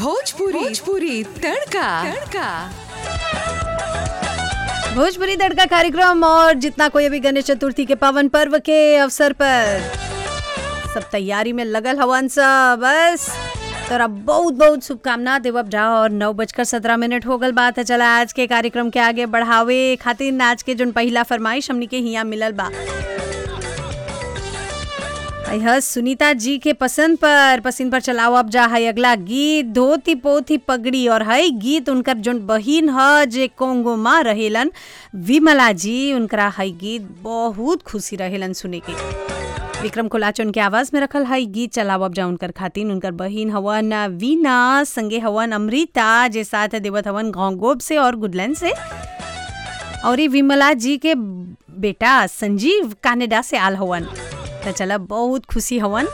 भोजपुरी भोजपुरी तड़का तड़का भोजपुरी तड़का कार्यक्रम और जितना कोई अभी गणेश चतुर्थी के पावन पर्व के अवसर पर सब तैयारी में लगल हवन सब बस तोरा बहुत बहुत शुभकामना देवब जा और नौ बजकर सत्रह मिनट हो गल बात है चला आज के कार्यक्रम के आगे बढ़ावे खातिर आज के जोन पहला फरमाइश हमनी के हिया मिलल बा यह सुनीता जी के पसंद पर पसंद पर चलाओ अब जा है अगला गीत धोती पोथी पगड़ी और है गीत उनकर जोन बहिन ह जे कोंगो माँ रहेलन विमला जी उनकरा है गीत बहुत खुशी रहेलन सुने के विक्रम कोलाचन के आवाज में रखल है गीत चलाओ अब जा उनकर खातिन उनकर बहिन हवन वीना संगे हवन अमृता जे साथ देवत हवन घोंगोब से और गुडलैंड से और ये विमला जी के बेटा संजीव कनाडा से आल हवन तो चला बहुत खुशी हवन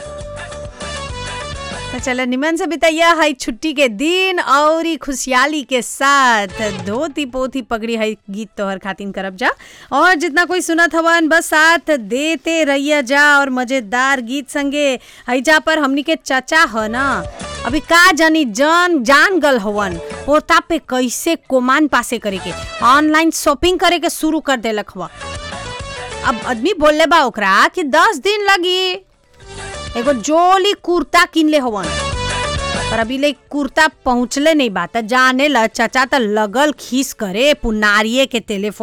तो चला निमन से बितैया है छुट्टी के दिन और ई खुशहाली के साथ धोती पोथी पगड़ी है गीत तोहर खातिन करब जा और जितना कोई सुनत हवन बस साथ देते रहिया जा और मजेदार गीत संगे हैजा पर हमनी के चचा ह ना अभी का जानी जान जान गल हवन पोता पे कैसे कोमान पासे करे के ऑनलाइन शॉपिंग करे के शुरू कर देलक हवा अब आदमी बोलले बा ओकरा कि दस दिन लगी एगो जोली कुर्ता किन ले हवन पर अभी ले कुर्ता पहुँचले नहीं बा त जाने ल चचा त लगल खीस करे पुनारिये के टेलीफोन